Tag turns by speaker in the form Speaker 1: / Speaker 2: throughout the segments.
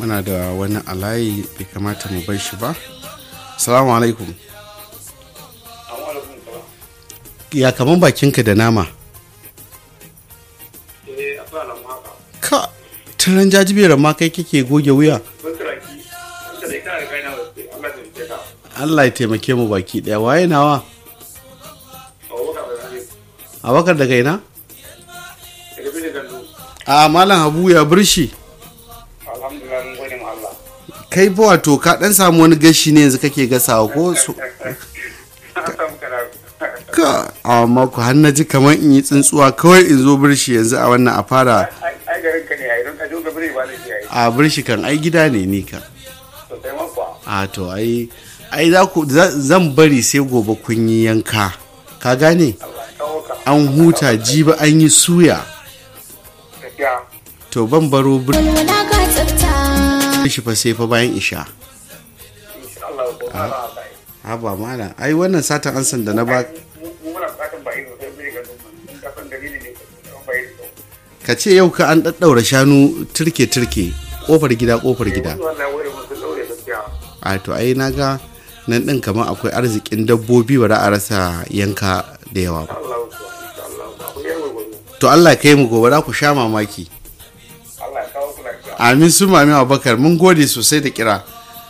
Speaker 1: muna da wani alayi bai kamata mu bar shi ba salamu alaikum ya kaman bakinka da nama ka turan jajibiyar ma kai kake goge wuya Allah ya taimake mu baki daya waye nawa abakar daga ina a malam habu ya birshi kai fa wato ka dan samu wani gashi ne yanzu kake gasawa ko su ka amma ku har ji kamar in yi tsuntsuwa kawai in zo birshi yanzu a wannan a fara a birshi kan ai gida ne ni ka a to ai ai za ku zan bari sai gobe kun yi yanka ka gane an huta jiba an yi suya to ban baro shi fa sai fa bayan isha ha ba mana ai wannan satan ansan da na ba ka ce yau ka an ɗaɗɗaura shanu turke-turke ƙofar gida ƙofar gida a to ai na ga nan ɗin kamar akwai arzikin dabbobi ba a rasa yanka da yawa ba to allah kai mu gobe za ku sha mamaki amin sun mami abubakar mun gode sosai da kira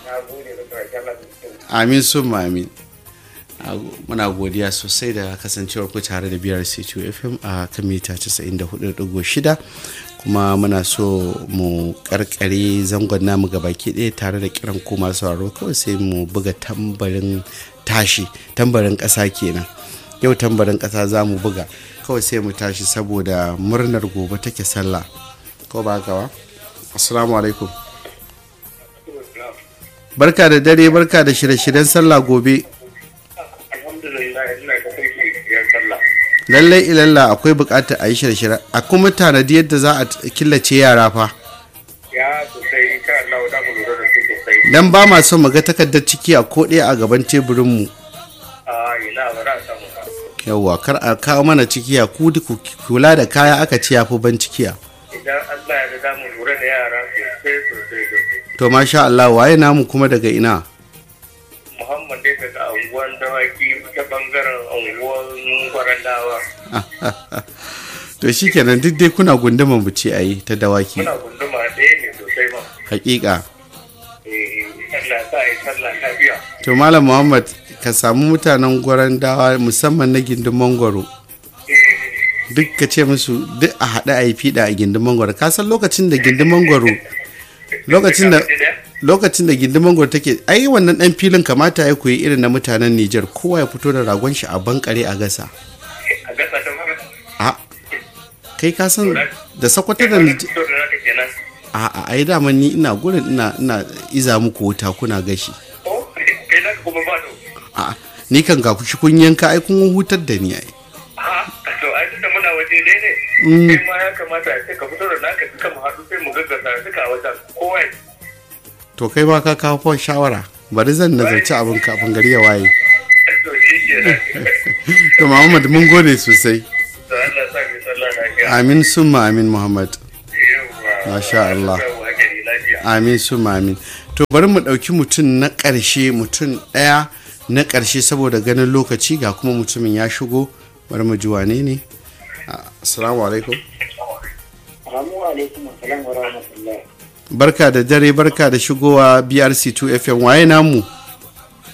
Speaker 1: amin sun mami muna godiya sosai da kasancewar ku tare da biyar c2 fm a kan mita 94.6 kuma muna so mu karkare zangon namu baki ɗaya tare da kiran ku masu sauraro kawai sai mu buga tambarin tashi tambarin ƙasa kenan yau tambarin ƙasa za mu buga kawai sai mu tashi saboda murnar gobe take sallah ko ba gawa assalamu alaikum barka da dare barka da shirye-shiryen sallah gobe lallai ilalla akwai bukatar a yi shirye-shirye a kuma tanadi yadda za a killace yara fa dan ba ma son ga takardar ciki a koɗe a gaban teburinmu yawwa kar a kawo mana cikiya ku kula da kaya aka ce ya fi ban cikiya
Speaker 2: idan Allah ya da mu lura da yara sosai sosai sosai.
Speaker 1: to masha Allah waye namu kuma daga ina
Speaker 2: Muhammad dai daga anguwan dawaki ta bangaren anguwan gwarandawa.
Speaker 1: to shikenan duk dai kuna gunduma mu ce ayi ta dawaki
Speaker 2: Muna gunduma ɗaya ne sosai ma.
Speaker 1: hakika
Speaker 2: Eh, Allah sa yi sallah lafiya.
Speaker 1: to malam Muhammad ka samu mutanen gwarandawa musamman na gindin mangwaro
Speaker 2: Eh,
Speaker 1: duk ka ce musu duk a haɗe a yi fiɗa a gindin mangwaro ka san lokacin da gindin mangwaro lokacin da lokacin da gindin mangwaro take ai wannan dan filin kamata ya koyi irin na mutanen Nijar kowa ya fito da ragon shi a bankare a gasa
Speaker 2: A gasa ta mara.
Speaker 1: a kai ka san da sakwato da Nijar
Speaker 2: To da naka kenan.
Speaker 1: a a ai dama ni ina gurin ina ina iza muku wuta kuna gashi
Speaker 2: Oh, kai naka kuma ba to.
Speaker 1: a ni kan ga kushi kun yanka ai kun hutar da ni ai
Speaker 2: Ha, to ai tunda muna waje ɗaya ne. Kai ma ya kamata a ce ka fito da naka duka mu haɗu sai mu gaggasa duka a wajen kowa ya
Speaker 1: to kai ma ka kawo fa shawara bari zan nazarci abin kafin gari ya waye
Speaker 2: to shi ke
Speaker 1: to Muhammad mun gode sosai
Speaker 2: to Allah sa mu sallah lafiya.
Speaker 1: amin summa amin Muhammad
Speaker 2: Yawwa.
Speaker 1: Masha Allah.
Speaker 2: Yawwa, gari lafiya.
Speaker 1: amin summa amin to bari mu ɗauki mutum na ƙarshe mutum ɗaya na ƙarshe saboda ganin lokaci ga kuma mutumin ya shigo bari mu ji wane ne Ah, assalamu alaikum
Speaker 3: Assalamu alaikum wa rahmatullahi.
Speaker 1: barka da dare barka da shigowa brc2 fm waye namu